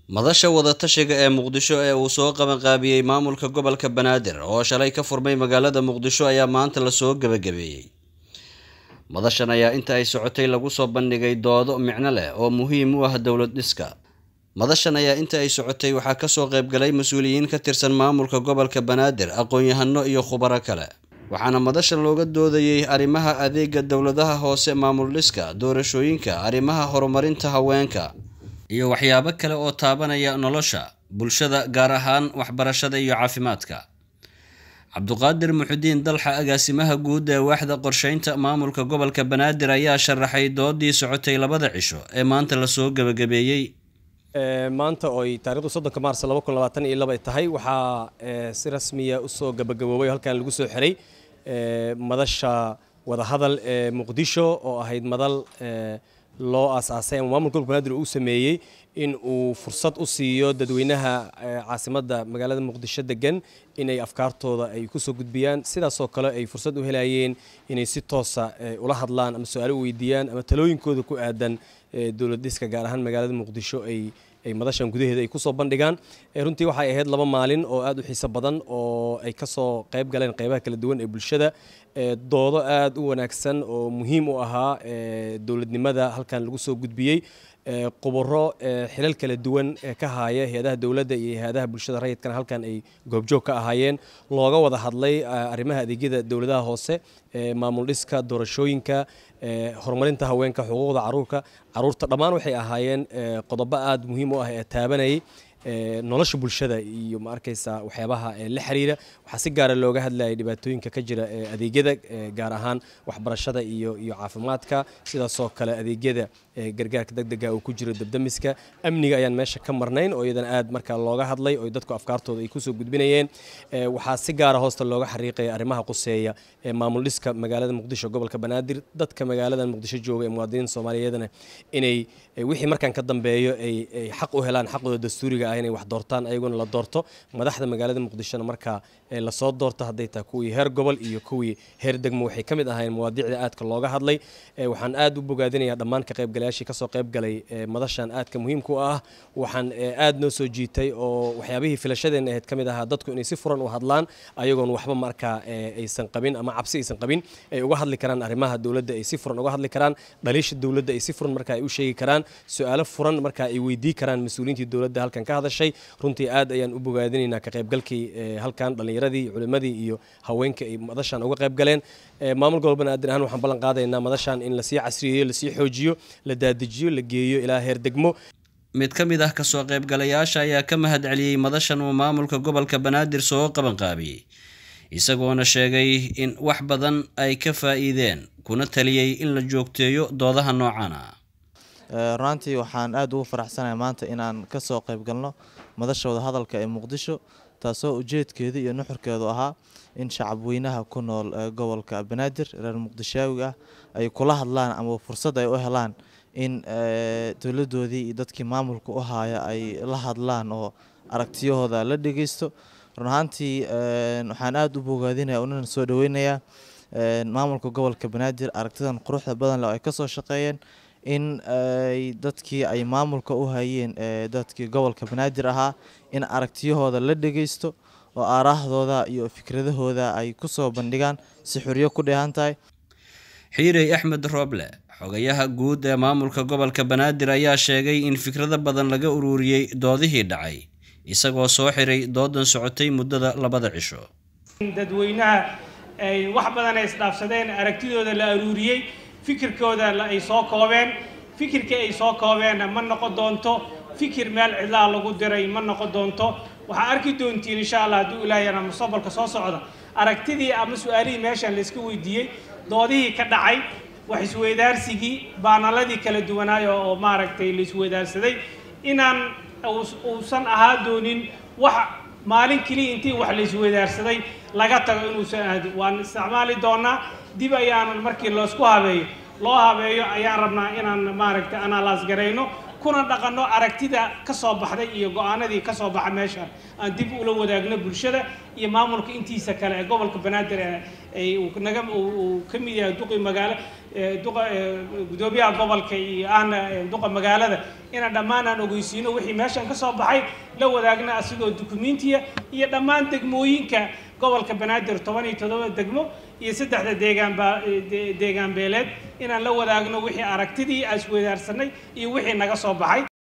madasha wadatashiga ee muqdisho ee uu soo qabanqaabiyey maamulka gobolka banaadir oo shalay ka furmay magaalada muqdisho ayaa maanta lasoo gebagabeeyey madashan ayaa inta ay socotay lagu soo bandhigay doodo micno leh oo muhiim u ah dowlad dhiska madashan ayaa inta ay socotay waxaa kasoo qaybgalay mas-uuliyiin ka tirsan maamulka gobolka banaadir aqoon-yahano iyo khubaro kale waxaana madasha looga doodayey arrimaha adeega dowladaha hoose maamul dhiska doorashooyinka arrimaha horumarinta haweenka iyo waxyaabo kale oo taabanaya nolosha bulshada gaar ahaan waxbarashada iyo caafimaadka cabduqaadir muxudiin dalxa agaasimaha guud ee waaxda qorsheynta maamulka gobolka banaadir ayaa sharaxay doodii socotay labada cisho ee maanta lasoo gebagabeeyey maanta ooy taarikhdu soddonka maars laba kun labaatan iyo laba tahay waxaa si rasmiya usoo gabagaboobay oo halkan lagu soo xiray madasha wadahadal ee muqdisho oo ahayd madal loo aasaasay ama maamulka gobolka banaadir uu sameeyey in uu fursad u siiyo dadweynaha caasimadda magaalada muqdisho degan inay afkaartooda ay kusoo gudbiyaan sidaasoo kale ay fursad u helayeen inay si toosa ula hadlaan ama su-aalo u weydiiyaan ama talooyinkooda ku aadan dowlad dhiska gaar ahaan magaalada muqdisho ay ay madashan gudaheeda ay kusoo bandhigaan runtii waxay ahayd laba maalin oo aad u xiiso badan oo ay kasoo qayb galeen qaybaha kala duwan ee bulshada doodo aad u wanaagsan oo muhiim u ahaa dowladnimada halkan lagu soo gudbiyey qubaro xilal kala duwan ka haya hay-adaha dowladda iyo hay-adaha bulshada rayidkana halkan ay goobjoog ka ahaayeen looga wada hadlay arrimaha adeegyada dowladaha hoose maamul dhiska doorashooyinka horumarinta haweenka xuquuqda caruurka caruurta dhammaan waxay ahaayeen qodobo aad muhiim u ah ee taabanayay nolosha bulshada iyo ma arkaysa waxyaabaha la xiriira waxaa si gaara looga hadlayay dhibaatooyinka ka jira adeegyada gaar ahaan waxbarashada iyo iyo caafimaadka sidaasoo kale adeegyada gargaarka degdega uu ku jiro dabdamiska amniga ayaan meesha ka marnayn oo iyadana aad markaa looga hadlay oo dadku afkaartooda ay kusoo gudbinayeen waxaa si gaara hoosta looga xariiqaya arrimaha quseeya ee maamul dhiska magaalada muqdisho gobolka banaadir dadka magaalada muqdisho jooga ee muwaadiniinta soomaaliyeedna inay wixii markaan ka dambeeyo ay xaq u helaan xaqooda dastuuriga ah inay wax doortaan ayaguna la doorto madaxda magaalada muqdishona markaa lasoo doorto hadday tahay kuwii heer gobol iyo kuwii heer degmo waxay ka mid ahaayeen mawaadiicda aadka looga hadlay waxaan aad u bogaadinayaa dhammaan ka qaybgalayaashii kasoo qaybgalay madashan aadka muhiimka u ah waxaan aad noo soo jiitay oo waxyaabihii filashadeenna ahayd ka mid ahaa dadku inay si furan u hadlaan ayagoon waxba markaa aysan qabin ama cabsi aysan qabin ay uga hadli karaan arrimaha dowladda ay si furan uga hadli karaan dhaliisha dowladda ay si furan markaa ay u sheegi karaan su-aalo furan markaa ay weydii karaan mas-uuliyiintii dowladda halkan ka hadashay runtii aad ayaan u bogaadinaynaa ka qaybgalkii halkan dhallinyaradii culimadii iyo haweenka ay madashan uga qayb galeen maamul gobol banaadir ahaan waxaan ballan qaadaynaa madashan in lasii casriyeeyo lasii xoojiyo la daadijiyo la geeyo ilaa heer degmo mid ka mid ah kasoo qaybgalayaasha ayaa ka mahad celiyey madashan uu maamulka gobolka banaadir soo qabanqaabiyey isagoona sheegay in wax badan ay ka faa'iideen kuna taliyey in la joogteeyo doodaha noocan ah runaantii waxaan aad ugu faraxsanahay maanta inaan ka soo qayb galno madasha wadahadalka ee muqdisho taasoo ujeedkeedu iyo nuxurkeedu ahaa in shacabweynaha ku nool gobolka banaadir reer muqdishaawi ah ay kula hadlaan ama fursad ay u helaan in dowladoodii iyo dadkii maamulka u haaya ay la hadlaan oo aragtiyahooda la dhegeysto run ahaantii waxaan aada u bogaadinaya unana soo dhaweynayaa maamulka gobolka banaadir aragtidan quruxda badan leh ay kasoo shaqeeyeen in ay dadkii ay maamulka u hayeen dadkii gobolka banaadir ahaa in aragtiyahooda la dhegeysto oo aaraahdooda iyo fikradahooda ay kusoo bandhigaan si xuriyo ku dheehan tahay xiirey axmed rooble xogayaha guud ee maamulka gobolka banaadir ayaa sheegay in fikrado badan laga ururiyey doodihii dhacay isagoo soo xiray doodan socotay muddada labada cisho dadweynaha ay wax badan ay isdhaafsadeen aragtidooda la aruuriyey fikirkooda ay soo koobeen fikirkii ay soo koobeenna ma noqon doonto fikir meel cidlaa lagu diray ma noqon doonto waxaa arki doontiin insha allah hadduu ilaahayana mustaqbalka soo socda aragtidii ama su-aalihii meeshan layska weydiiyey doodihii ka dhacay wax isweydaarsigii baanaladii kala duwanaayo oo maaragtay la isweydaarsaday inaan uusan ahaa doonin wax maalin keliya intii wax la isweydaarsaday laga tago inuusan aadin waan isticmaali doonaa dib ayaanan markii loosku habeeyo loo habeeyo ayaan rabnaa inaan maaragtay analaas garayno kuna dhaqanno aragtida ka soo baxday iyo go-aanadii ka soo baxa meesha aan dib ula wadaagno bulshada iyo maamulka intiisa kale ee gobolka banaadir ee ay uu naga uu ka mid yahay duqi magaalo duqa gudoomiyaha gobolka iyo aan duqa magaalada inaan dhammaan aan ogeysiino wixii meeshan ka soo baxay la wadaagna asigoo dukumentiya iyo dhammaan degmooyinka gobolka banaadir toban iyo toddoba degmo iyo saddexda deegaanba deegaan beeleed inaan la wadaagno wixii aragtidii aan isweydaarsanay iyo wixii naga soo baxay